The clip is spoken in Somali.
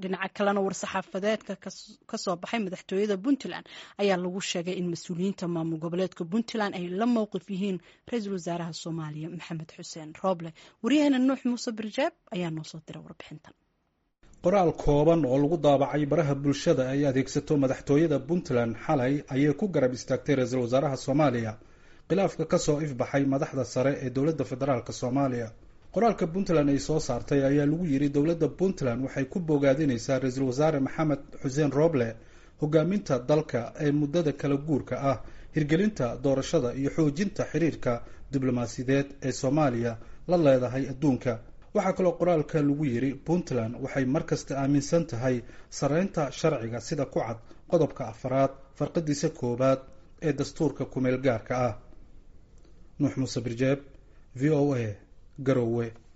dhinaca kalena war-saxaafadeedka kasoo baxay madaxtooyada puntland ayaa lagu sheegay in mas-uuliyiinta maamul goboleedka puntland ay la mowqif yihiin ra-iisul wasaaraha soomaaliya maxamed xuseen rooble waryaheena nuux muuse birjaab ayaa noo soo diray warbixintan qoraal kooban oo lagu daabacay baraha bulshada ay adeegsato madaxtooyada puntland xalay ayay ku garab istaagtay ra-iisul wasaaraha soomaaliya khilaafka kasoo ifbaxay madaxda sare ee dowladda federaalk soomaaliya qoraalka puntland ay soo saartay ayaa lagu yiri dowladda puntland waxay ku bogaadinaysaa ra-iisul wasaare maxamed xuseen rooble hogaaminta dalka ee muddada kala guurka ah hirgelinta doorashada iyo xoojinta xiriirka diblomaasiyadeed ee soomaaliya la leedahay adduunka waxaa kaloo qoraalka lagu yiri puntland waxay markasta aaminsan tahay sareynta sharciga sida ku cad qodobka afaraad farqadiisa koowaad ee dastuurka kumeel gaarka ah nuux muuse birjeeb v o a garowe